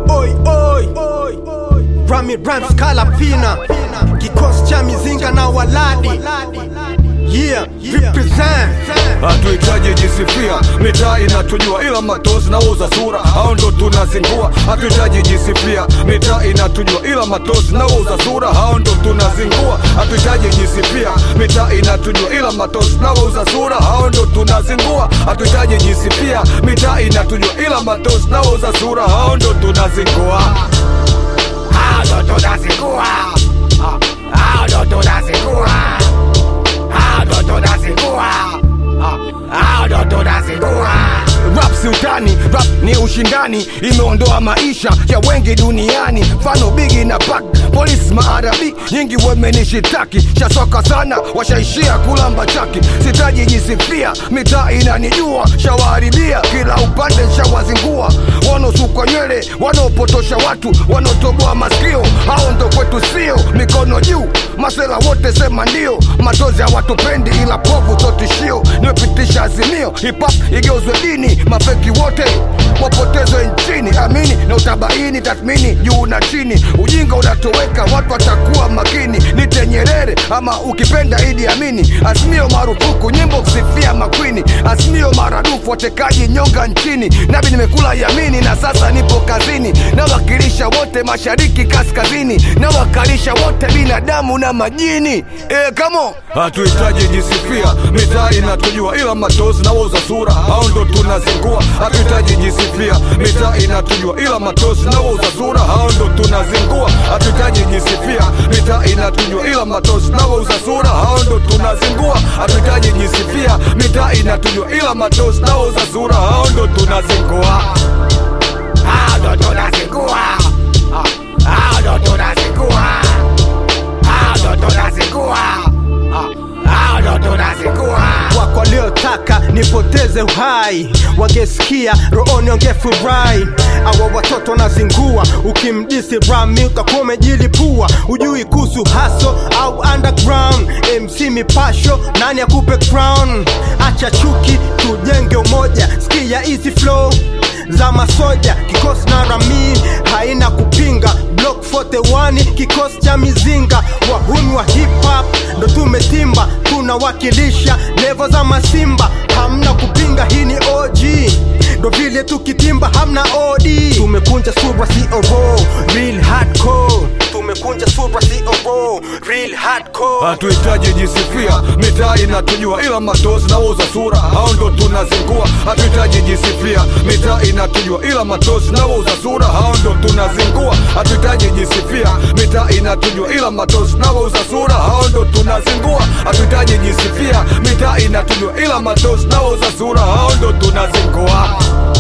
oi oi Rami Rhymes Kalapina kikosi cha mizinga na waladi yeah represent hatuhitaji jisifia, mitaa inatujua, ila matozi nauza sura, hao ndo tunazingua. Hatuhitaji jisifia, mitaa inatujua, ila matozi nauza sura, hao ndo tunazingua. Hatuhitaji jisifia, mitaa inatujua, ila matozi nauza sura, hao ndo tunazingua. Hatuhitaji jisifia, mitaa inatujua, ila matozi nauza sura, hao ndo tunazingua. Hao ndo tunazingua. Hao ndo tunazingua. Hao ndo tunazingua. Hao ndo tunazingua. Rap si utani, rap ni ushindani, imeondoa maisha ya wengi duniani. Mfano Bigi na Pac, polisi maarabi nyingi wamenishitaki, shasoka sana, washaishia kulamba chaki. Sitaji jisifia, mitaa inanijua, shawaharibia kila upande, shawazingua. Wanaosukwa nywele, wanaopotosha watu, wanaotoboa masikio, hao ndo kwetu sio. Mikono juu, masela wote sema ndio, matozi hawatupendi ila povu so tishio. Nimepitisha azimio, hip hop igeuzwe dini, mafeki wote wapotezwe nchini. Amini na utabaini, tathmini juu na chini, ujinga unatoweka, watu watakuwa makini. Nite Nyerere ama ukipenda Idi Amini, azimio marufuku, nyimbo kusifia makwini, azimio maradufu, watekaji nyonga nchini. Nabi nimekula yamini na sasa nipo kazini, nawakilisha wote mashariki kaskazini, nawakalisha wote binadamu na majini. E, kamo hatuhitaji jisifia, mitaa inatujua, ila matozi na wauza sura, hao ndo tunazingua. Hatuhitaji jisifia, mitaa inatujua, ila matozi na wauza sura, hao ndo tunazingua. Hatuhitaji jisifia, mitaa inatujua, ila matozi na wauza sura, hao ndo tunazingua. Hatuhitaji jisifia, mitaa inatujua, ila matozi na wauza sura, hao ndo tunazingua. Hao ndo tunazingua. Hao ndo tunazingua. Hao ndo tunazingua. Hao ndo tunazingua. wako waliotaka nipoteze uhai wangesikia rooni wangefurahi awa watoto wanazingua ukimdisi rami utakuwa umejilipua ujui kuhusu haso au underground mc mipasho nani akupe crown acha chuki tujenge umoja skia easy flow za masoja kikosi na rami haina kupinga block 41 kikosi cha mizinga wahuni wa hip hop ndo tumetimba tunawakilisha levo za masimba hamna kupinga hii ni og ndo vile tukitimba hamna od tumekunja sura coro real hardcore tumekunja sura coro real hardcore Hatuhitaji jisifia, mitaa inatujua, ila matozi na wauza sura, hao ndo tunazingua. Hatuhitaji jisifia, mitaa inatujua, ila matozi na wauza sura, hao ndo tunazingua. Hatuhitaji jisifia, mitaa inatujua, ila matozi na wauza sura, hao ndo tunazingua. Hatuhitaji jisifia, mitaa inatujua, ila matozi na wauza sura, hao ndo tunazingua.